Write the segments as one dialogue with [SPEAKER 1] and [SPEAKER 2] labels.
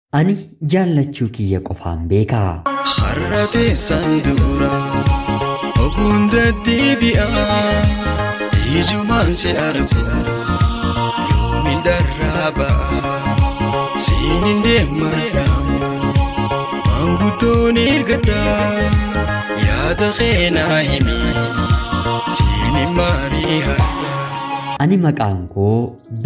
[SPEAKER 1] Ani jaallachuu kiyya qofaan beekaa.
[SPEAKER 2] Har'a teessaan dura oguun deddeebi'a ijumaan si argu yoomiin dharraa ba'a siiniin deemadha maanguddoon ergadha yaada keenaa himi siiniin maarii hadha.
[SPEAKER 1] Ani maqaan koo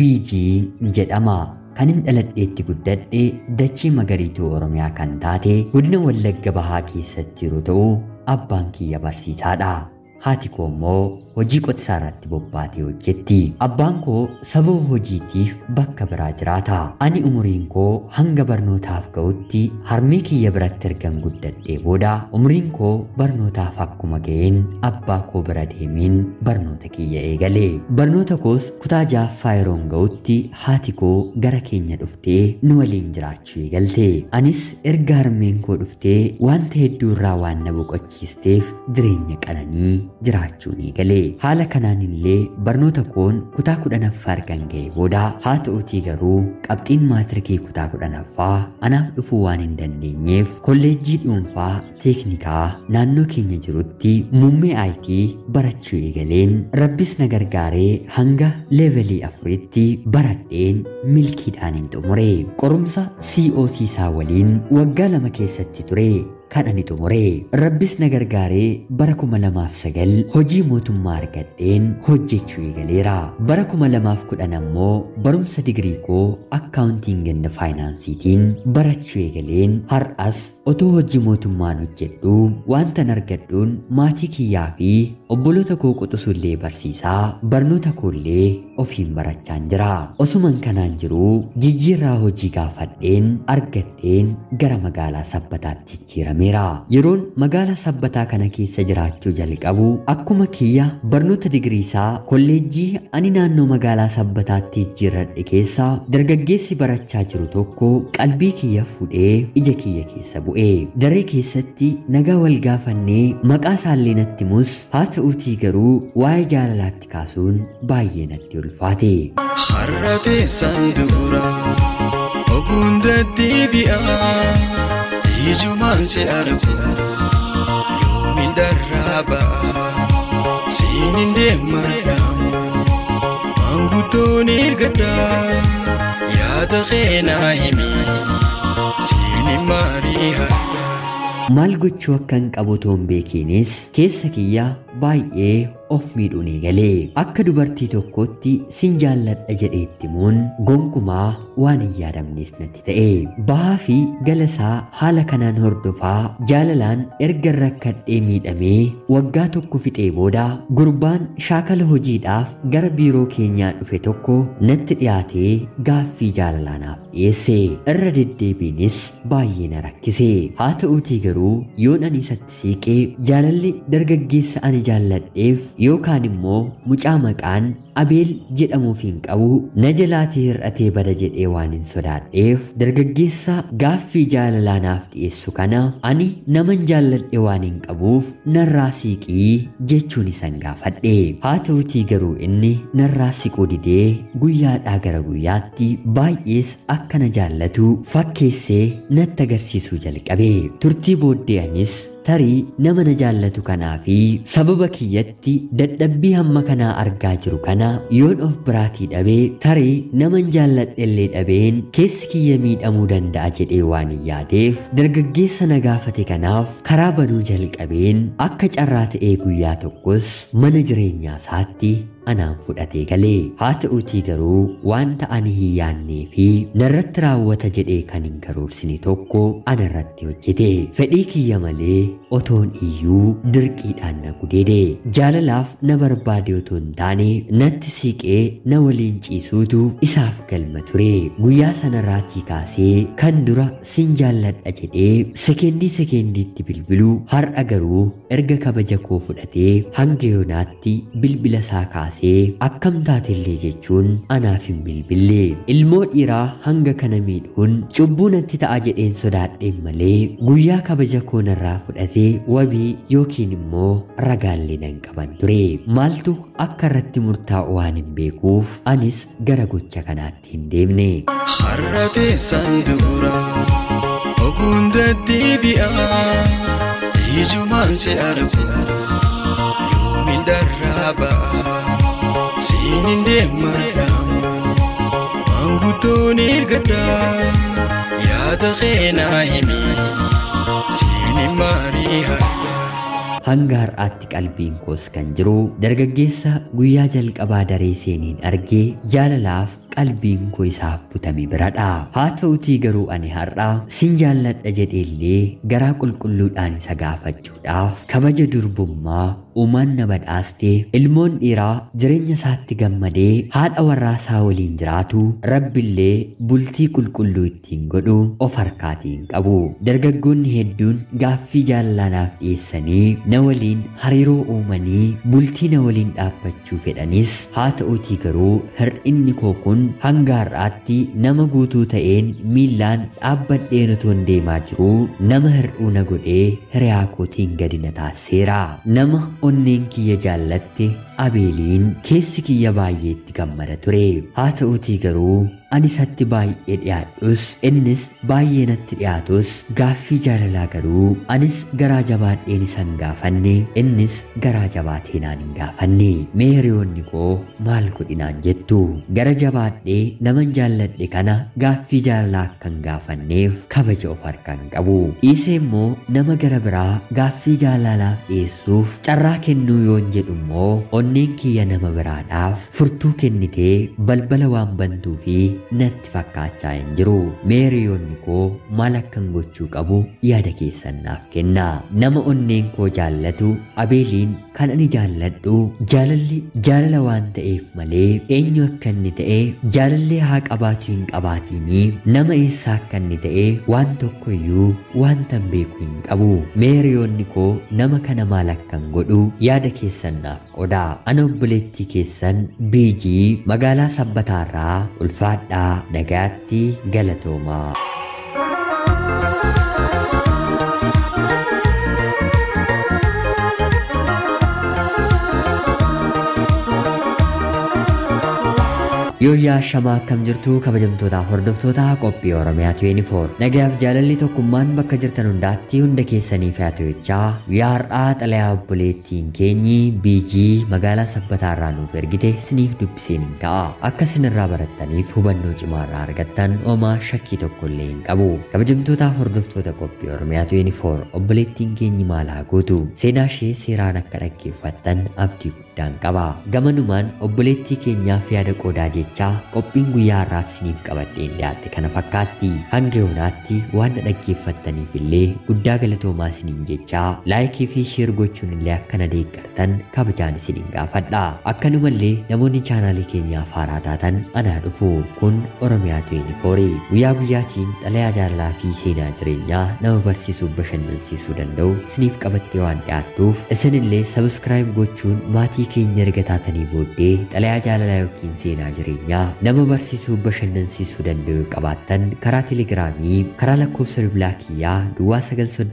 [SPEAKER 1] Biijii jedhama. Kanin dhaladheetti guddadhe dachee magariituu Oromiyaa kan taate godina Wallagga Bahaa keessatti yeroo ta'u abbaan kiyya barsiisaadha. Haati koo immoo hojii qotisaa irratti bobbaatee hojjetti. Abbaan koo sababa hojiitiif bakka biraa jiraata. Ani umuriin koo hanga barnootaaf ga'utti harmee kiyya biratti ergan guddadhee booda umuriin koo barnootaaf akkuma ga'een abbaa koo bira deemeen barnoota kiyya eegale. Barnoota koos kutaa jaaffaa yeroon ga'utti haati koo gara keenya dhuftee nu waliin jiraachuu eegalte. Anis erga harmeen koo dhuftee wanta hedduu irraa waan na boqochiisteef jireenya qananii jiraachuun eegale. Haala kanaan illee barnoota koon kutaa kudhanaffaa ergan ga'e booda haa ta'utii garuu qabxiin maatirikii kutaa kudhanaffaa anaaf dhufuu waan hin dandeenyeef kolleejjii dhuunfaa teeknikaa naannoo keenya jirutti muummee aayitii barachuu eegaleen rabbis na gargaaree hanga leevelii afuritti baradheen milkiidhaan hin xumure qorumsa COC isaa waliin waggaa lama keessatti ture. kan ani xumure rabbis na gargaaree bara kuma lamaaf sagal hojii mootummaa argadheen hojjechuu eegaleera bara kuma lamaaf kudhan ammoo barumsa digirii koo akkaawuntiin ganda faayinaansiitiin barachuu eegaleen har'as otoo hojii mootummaan hojjedhu wantan argadhuun maatii kiyyaa fi obboloota koo quxusullee barsiisaa barnoota koollee ofiin barachaan jira osuman kanaan jiruu jijjiirraa hojii gaafadheen argadheen gara magaalaa sabbataatti jijjiirameera yeroon magaalaa sabbataa kana keessa jiraachuu jalqabu akkuma kiyya barnoota digiriisaa kolleejjii ani naannoo magaalaa sabbataatti jijjiirradhe keessa dargaggeessi barachaa jiru tokko qalbii kiyya fuudhee ija kiyya keessa bu'e daree keessatti nagaa wal gaafannee maqaa isaallee natti himus haa ta'uutii garuu waa'ee jaalalaatti kaasuun baay'ee natti ulfaate.
[SPEAKER 2] Har'a teessaan dura oguun deddeebi'a ijumaan si argu yoomiin dharraa ba'a siiniin deemadha maanguddoon ergadha yaada keenaa himi siiniin maarii hadha.
[SPEAKER 1] Maal gochuu akka hin qabu toon beekiinis keessa kiyya baay'ee of miidhuun eegalee akka dubartii tokkootti sin jaalladha jedheetti muun gonkumaa waan hin yaadamnes natti ta'e bahaa fi galasaa haala kanaan hordofaa jaalalaan erga rakkadhee miidhamee waggaa tokko fixee booda gurbaan shaakala hojiidhaaf gara biiroo keenyaa dhufe tokko natti dhiyaatee gaaffii jaalalaanaaf dhiyeesse irra deddeebiinis baay'ee na rakkise haa ta'uutii garuu yoon ani isatti siiqee jaalalli dargaggeessa ani jaalladheef yookaan immoo mucaa maqaan abeel jedhamuuf hin qabu na jalaatii hir'atee bada jedhee waan hin sodaadheef dargaggeessa gaaffii jaalalaa naaf dhiyeessu kana ani naman jaalladhe waan hin qabuuf narraa siiqii jechuun isan gaafadhe haa ta'utii garuu inni narraa siquu didee guyyaadhaa gara guyyaatti baay'ees akka na jaallatu fakkeessee natti agarsiisuu jalqabe turtii booddee anis tarii nama na jaallatu kanaa fi sababa kiyyatti dadhabbii hamma kanaa argaa jiru kana yoon of biraatii dhabee tarii naman jaalladhellee dhabeen keessi kiyya miidhamuu danda'a jedhee waan hin yaadeef dargaggeessa na gaafate kanaaf karaa banuu jalqabeen akka carraa ta'ee guyyaa tokkos mana jireenyaa isaatti anaan fudhatee galee haa ta'uutii garuu wanta ani hin yaannee fi narratti raawwata jedhee kan hin karoorsine tokko anarratti hojjete fedhii kiyya malee otoon iyyuu dirqiidhaan na gudeede jaalalaaf na barbaade otoo hin taane natti siiqee na waliin ciisuutu isaaf galma ture guyyaa sanarraatii kaasee kan dura sin jaalladha jedhee sekeendii sekeendiitti bilbiluu har'a garuu erga kabaja koo fudhatee hanga yoonaatti bilbila isaa kaasee akkam taatellee jechuun anaaf hin bilbille ilmoo dhiiraa hanga kana miidhuun cubbuu natti ta'a jedheen sodaadheen malee guyyaa kabaja koo narraa fudhatee wabii yookiin immoo ragaallee nan qaban ture maaltu akka irratti murtaa'u waan hin beekuuf anis gara gocha kanaatti hin deemne.
[SPEAKER 2] Har'a teessaan dura deebi'aa ijumaan si argu yoomin dharraa ba'a siinin deemadhaamu maanguddoon ergadhaa yaada keenaa himi siinin maarii hadhaa
[SPEAKER 1] hanga har'aatti qalbiin koos kan jiru dargaggeessa guyyaa jalqabaa daree seeniin argee jaalalaaf qalbiin koo isaaf butame biradha haa ta'utii garuu ani har'a sin jaalladha jedheellee garaa qulqulluudhaan isa gaafachuudhaaf kabaja durbummaa uumaan na badhaastee ilmoon dhiiraa jireenya isaatti gammadee haadha warraa isaa waliin jiraatu rabbillee bultii qulqulluu ittiin godhu of harkaatiin qabu dargaggoonni hedduun gaaffii jaalalaanaaf dhiyeessanii na waliin hariiroo uumanii bultii na waliin dhaabbachuu fedhanis haa ta'utii garuu hir'inni koo kun hanga har'aatti nama guutuu ta'een miillaan dhaabbadheen otoon deemaa jiruu nama hir'uu na godhee hiriyaa kootiin gadi na taasiseera nama onneen kiyya jaallatte abeeliin keessi kiyya baay'eetti gammada ture haa ta'utii garuu ani isatti baay'ee dhiyaadhus innis baay'ee natti dhiyaatus gaaffii jaalalaa garuu anis garaa jabaadheen isan gaafanne innis garaa jabaatee naan hin gaafanne mee hiriyoonni koo maal godhinaan jettu gara jabaadhee naman jaalladhe kana gaaffii jaalalaa akkan gaafanneef kabaja of harkaan qabu dhiisee immoo nama gara biraa gaaffii jaalalaaf dhiyeessuuf carraa kennuu yoon jedhu immoo onneen kiyya nama biraadhaaf furtuu kennitee balbala waan bantuu fi natti fakkaachaa hin jiru meeriyoonni koo maal akkan gochuu qabu yaada keessan naaf kenna nama onneen koo jaallatu abeeliin kan ani jaalladhu jaalalli jaalala waan ta'eef malee eenyu akka inni ta'e jaalallee haa qabaatu hin qabaatiinii nama eessaa akka inni ta'e waan tokko iyyuu waantan beeku hin qabu meeriyoonni koo nama kana maal akkan godhu yaada keessan naaf qoda ana obboleettii keessan biijii magaalaa sabbataarraa ulfaadhaa nagaatti galatoomaa. Yooyyaa shamaa akkam jirtu kabajamtootaaf hordoftoota qophii Oromiyaa 24 nagaaf jaalalli tokkummaan bakka jirtan hundaatti hunda keessaniif haa ta'u jechaa guyyaa har'aa xalayaa obboleettiin keenyi biijii magaalaa sabbataarraa nuuf ergite siniif dubbiseen hin ka'a akka sinirraa barattaniif hubannoo cimaarraa argattan homaa shakkii tokko illee hin qabu kabajamtootaaf hordoftoota qophii Oromiyaa 24 obboleettiin keenyi maal haa gootu seenaa ishee seeraan akka dhaggeeffattan abdii guddaan qaba gamanumaan obboleettii keenyaaf yaada qoodaa jechaa qophiin guyyaa har'aaf isiniif qabadheen dhiyaate kana fakkaatti hanga yoonaatti waan na dhaggeeffattaniif illee guddaa galatoomaa isiniin jechaa laayikii fi sheer gochuun illee akka na deeggartan kabajaan isiniin gaafadha akkanumallee namoonni chaanaalii keenyaaf haaraa taatan anaa dhufu kun oromiyaa 24 guyyaa guyyaatiin xalayaa jaalalaa fi seenaa jireenyaa nama barsiisuu bashannansiisuu danda'u isiniif qabattee waan dhiyaattuuf isinillee sabiskiraayib gochuun maatii keenya erga taatanii booddee xalayaa jaalalaa yookiin seenaa jireenyaa nama barsiisuu bashannansiisuu danda'u qabaattan karaa telegiraamii karaa lakkoofsa bilbilaa kiyyaa duwwaa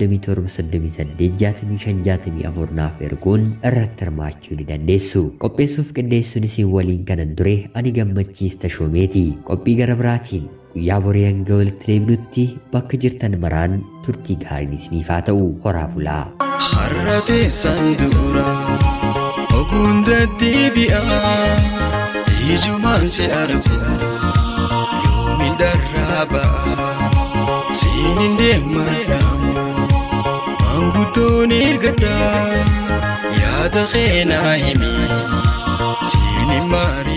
[SPEAKER 1] 938 naaf erguun irratti hirmaachuu ni dandeessu qopheessuuf qindeessuun isin waliin kanan ture ani gammachiis tashoomeeti qophii gara biraatiin guyyaa borii hanga walitti deebinutti bakka jirtan maraan turtii gaariin isiniif haa ta'u horaa bulaa.
[SPEAKER 2] Har'a teessan dura oguun deddeebi'aa ijumaan si argu yoomin dharraa ba'a siinin deemadhaamu maanguddoon ergadhaa yaada keenaa himi siinin maari.